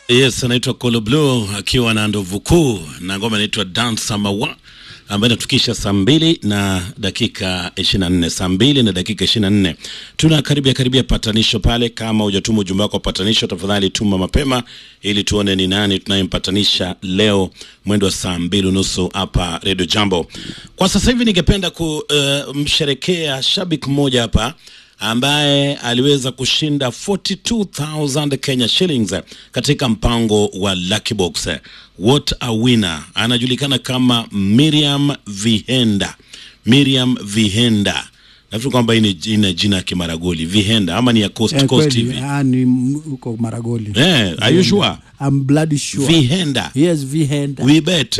Yes, anaitwa Kolo Blue akiwa na ndovu kuu na ngoma inaitwa Dance Mawa ambayo inatukisha saa mbili na dakika 24, saa mbili na dakika 24. Tuna karibia karibia patanisho pale. Kama hujatuma ujumbe wako wa patanisho, tafadhali tuma mapema ili tuone ni nani tunayempatanisha leo mwendo wa saa mbili unusu hapa Radio Jambo. Kwa sasa hivi ningependa kumsherekea uh, shabiki mmoja hapa ambaye aliweza kushinda 42000 Kenya shillings katika mpango wa Lucky Box. What a winner! Anajulikana kama Miriam Vihenda. Miriam Vihenda. Nafikiri kwamba hii ni jina jina ya Kimaragoli Vihenda ama ni ya Coast Eh, Coast kweli, hivi. ah, ni m- huko Maragoli. Eh, are you sure? I'm bloody sure. Vihenda. Yes, Vihenda. We bet.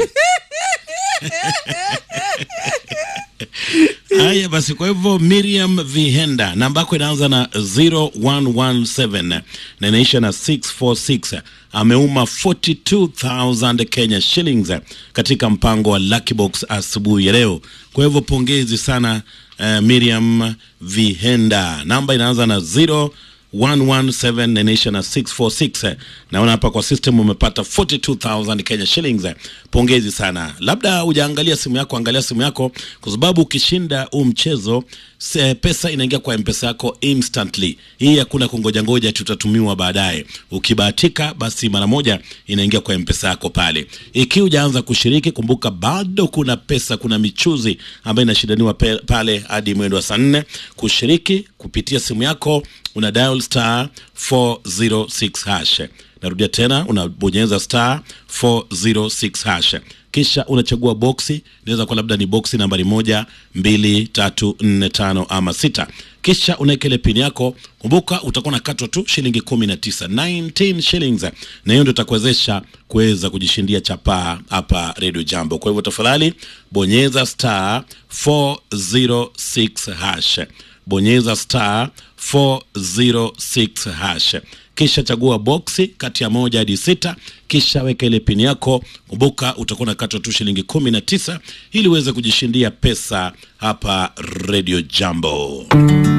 Haya basi, kwa hivyo Miriam Vihenda, namba yako inaanza na 0117 na inaisha na 646. Ameuma 42000 Kenya shillings katika mpango wa Lucky Box asubuhi ya leo. Kwa hivyo pongezi sana uh, Miriam Vihenda, namba inaanza na 0 117 na inaisha na 646. Naona hapa kwa system umepata 42000 Kenya shillings. Pongezi sana. Labda hujaangalia simu yako, angalia simu yako, kwa sababu ukishinda huu mchezo se, pesa inaingia kwa mpesa yako instantly. Hii hakuna kungoja ngoja, tutatumiwa baadaye. Ukibahatika basi mara moja inaingia kwa mpesa yako pale. Ikiwa hujaanza kushiriki, kumbuka bado kuna pesa, kuna michuzi ambayo inashindaniwa pe- pale hadi mwendo wa saa nne. Kushiriki kupitia simu yako una dial star 406 hash. Narudia tena, unabonyeza star 406 hash, kisha unachagua boksi. Inaweza kuwa labda ni boksi nambari moja, mbili, tatu, nne, tano ama sita, kisha unaweka ile pini yako. Kumbuka utakuwa nakatwa tu shilingi kumi na tisa 19 shillings, na hiyo ndio itakuwezesha kuweza kujishindia chapaa hapa Radio Jambo. Kwa hivyo tafadhali bonyeza star 406 hash bonyeza star 406 hash kisha chagua boksi kati ya moja hadi sita kisha weka ile pini yako kumbuka utakuwa nakatwa tu shilingi kumi na tisa ili uweze kujishindia pesa hapa radio jambo